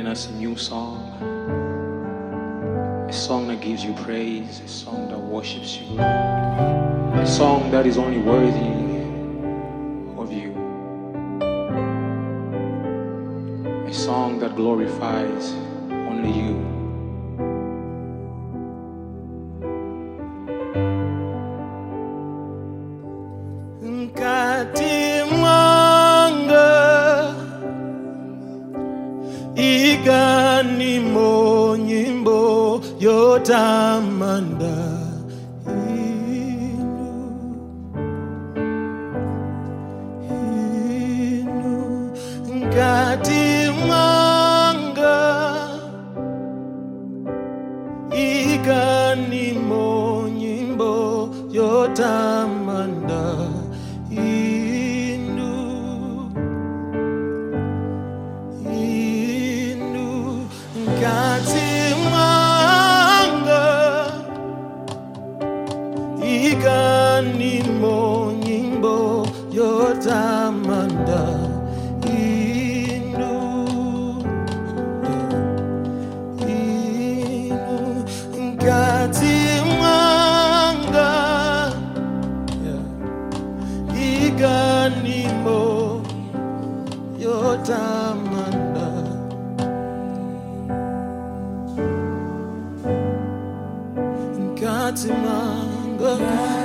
leading us a new song. A song that gives you praise, a song that worships you, a song that is only worthy of you, a song that glorifies only you. Mkati mwanga iganimo nyimbo yotamanda inu inu mkati mwanga iganimo nyimbo yotamanda inu inu mkati mwanga iganimo nyimbo yotamanda inu inu mkati mwanga iganimo yotamanda mkati mwanga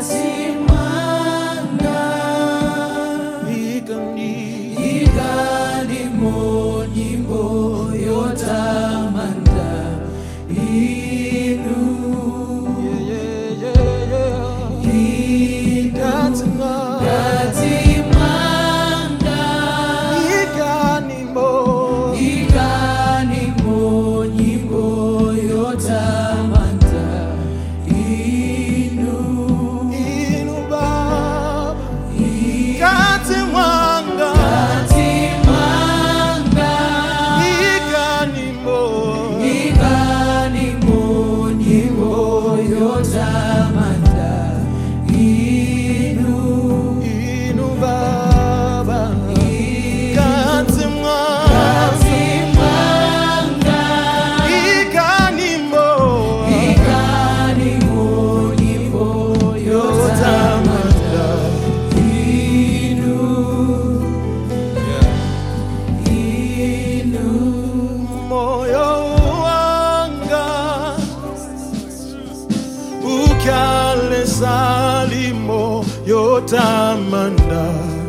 igani yeah, yeah, yeah, yeah. Mkati mwanga iganimo inu baba mkati mwanga iganimo inu baba mkati mwanga iganimo yotamanda moyo wanga ukale salimo yotamanda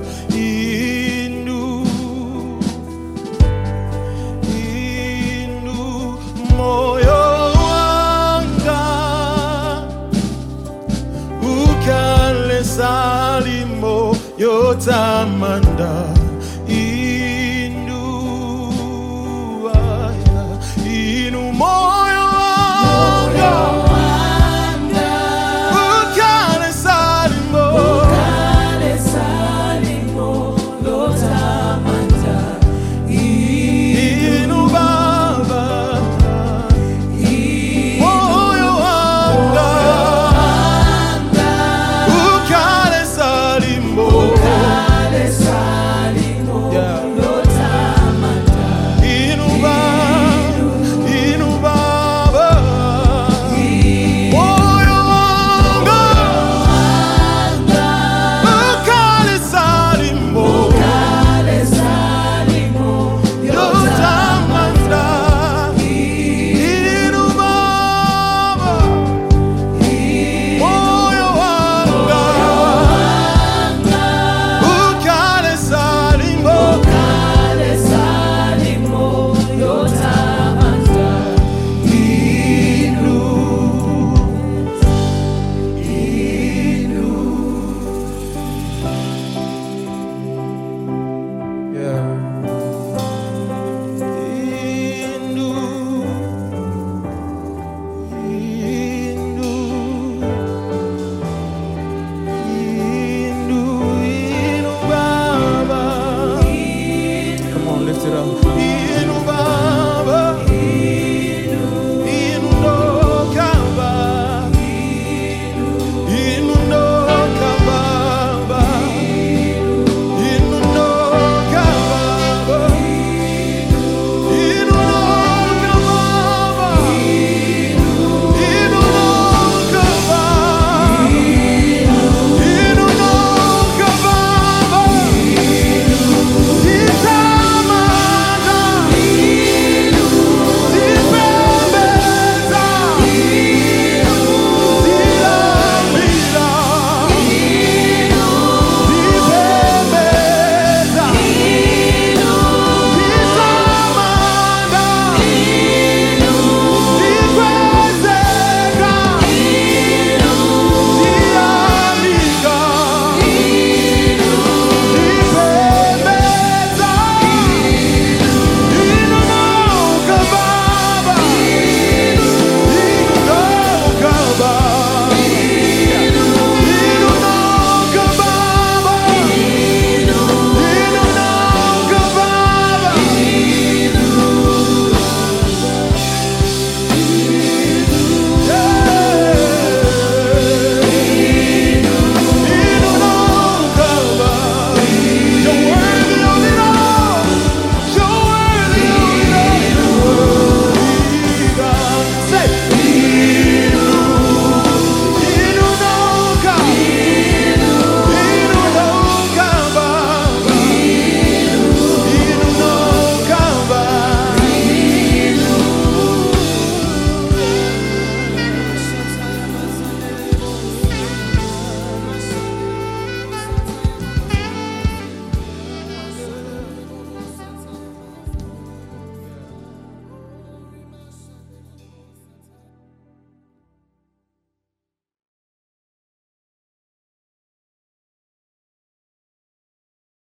inu inu moyo wanga ukale salimo yotamanda